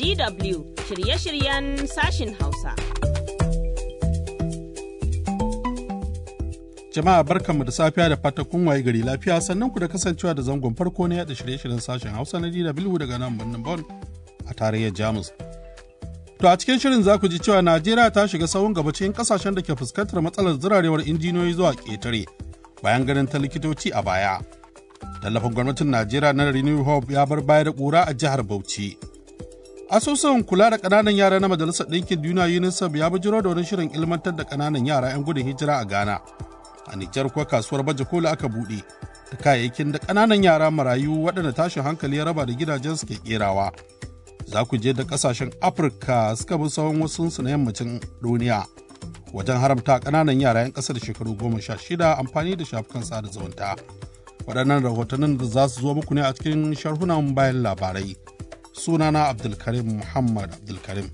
DW shirye-shiryen sashin Hausa. Jama'a barkanmu da safiya da fata kun waye gari lafiya sannan ku da kasancewa da zangon farko na yada shirye-shiryen sashen Hausa na DW daga nan birnin Bon a tarayyar Jamus. To a cikin shirin za ku ji cewa Najeriya ta shiga sahun gaba cikin kasashen da ke fuskantar matsalar zirarewar injiniyoyi zuwa ƙetare bayan ganin ta likitoci a baya. Tallafin gwamnatin Najeriya na Renew Hope ya bar baya da ƙura a jihar Bauchi. Asusun kula da ƙananan yara na Majalisar Ɗinkin Duniya UNICEF ya bujiro da wani shirin ilmantar da ƙananan yara 'yan gudun hijira a Ghana. A Nijar kuwa kasuwar baje koli aka buɗe da kayayyakin da ƙananan yara marayu waɗanda tashin hankali ya raba da gidajensu ke ƙerawa. Za ku je da ƙasashen Afirka suka bi sahun wasu na yammacin duniya wajen haramta ƙananan yara 'yan ƙasa da shekaru goma sha shida amfani da shafukan sada zumunta. Waɗannan rahotannin da za su zo muku ne a cikin sharhunan bayan labarai. sunana abdulkarim muhammad abdulkarim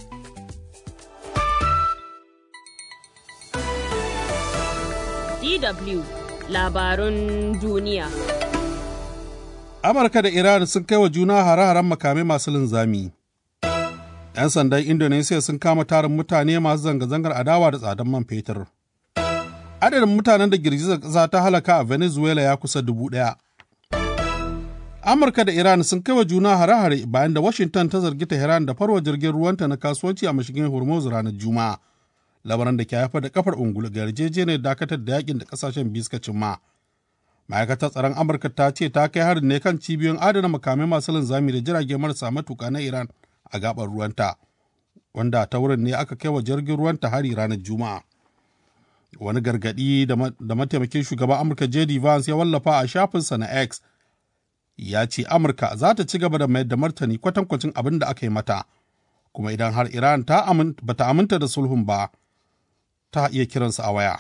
DW labarun duniya. amurka da iran sun kai wa juna hare-haren makamai masu linzami 'yan sandan indonesia sun kama tarin mutane masu zanga-zangar adawa da tsadan man fetur adadin mutanen da girgizar ƙasa ta halaka a venezuela ya kusa dubu ɗaya Amurka da Iran sun kai wa juna hare-hare bayan da Washington ta zargi Tehran da farwa jirgin ruwanta na kasuwanci a mashigin Hormuz ranar Juma'a. Labaran da ke haifar da kafar ungulu ga yarjejeniyar dakatar da yakin da kasashen biyu suka cimma. Ma'aikatar tsaron Amurka ta ce ta kai harin ne kan cibiyoyin adana makamai masu linzami da jirage marasa matuka na Iran a gabar ruwanta, wanda ta wurin ne aka kai wa jirgin ruwanta hari ranar Juma'a. Wani gargaɗi da mataimakin shugaban Amurka J.D. Vance ya wallafa a shafinsa na X ya ce Amurka za ta ci gaba da mayar da martani kwatankwacin abin da aka yi mata, kuma idan har Iran ta ba ta aminta da sulhun ba, ta iya kiransu a waya.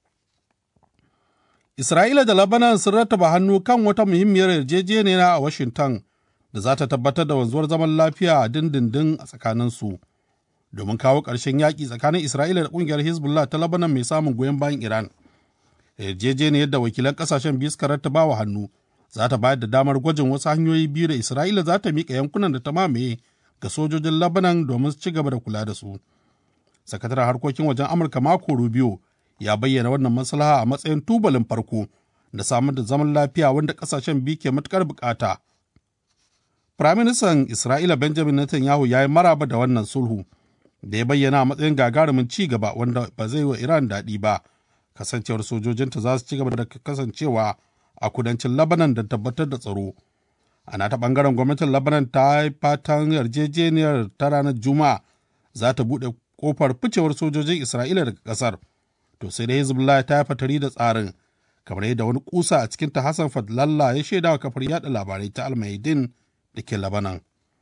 Isra'ila da Lebanon sun rattaba hannu kan wata muhimmiyar yarjejeniya a Washington da za ta tabbatar da wanzuwar zaman lafiya a dindindin a tsakaninsu, domin kawo ƙarshen yaƙi tsakanin Isra'ila da ƙungiyar Hezbollah ta Lebanon mai samun goyon bayan Iran. Yarjejeniyar da wakilan ƙasashen biyu suka rattaba wa hannu za ta bayar da damar gwajin wasu hanyoyi biyu da Isra'ila za ta miƙa yankunan da ta mamaye ga sojojin Lebanon domin su ci gaba da kula da su. Sakataren harkokin wajen Amurka Marco Rubio ya bayyana wannan maslaha a matsayin tubalin farko da samar da zaman lafiya wanda ƙasashen biyu ke matuƙar buƙata. Firaministan Isra'ila Benjamin Netanyahu ya yi maraba da wannan sulhu da ya bayyana a matsayin gagarumin ci gaba wanda ba zai wa Iran daɗi ba, kasancewar sojojinta za su ci gaba da kasancewa a kudancin Lebanon da tabbatar da tsaro. Ana ta ɓangaren gwamnatin Lebanon ta yi fatan yarjejeniyar ta ranar Juma'a za ta buɗe ƙofar ficewar sojojin Isra'ila daga ƙasar. To sai da Hezbollah ta yi fatari da tsarin, kamar yadda wani kusa a cikinta Hassan Fadlallah ya shaida wa kafar yada labarai ta Almaidin da ke Lebanon.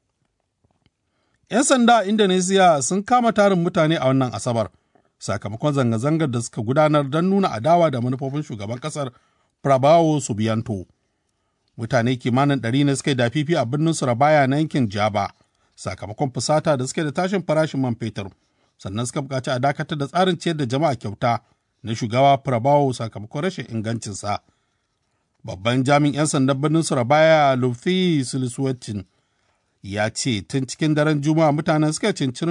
'Yan sanda a Indonesia sun kama tarin mutane a wannan Asabar, sakamakon zanga-zangar da suka gudanar don nuna adawa da manufofin shugaban ƙasar Prabowo Subianto. Mutane kimanin ɗari ne suka yi dafifi a birnin Surabaya na yankin Jaba, sakamakon fusata da suke da tashin farashin man fetur, sannan suka buƙaci a dakatar da tsarin ciyar da jama'a kyauta na shugaba Prabowo sakamakon rashin ingancinsa. Babban jami'in 'yan sandan birnin Surabaya Lufi Siliswatin ya ce tun cikin daren Juma'a mutanen suka cincirin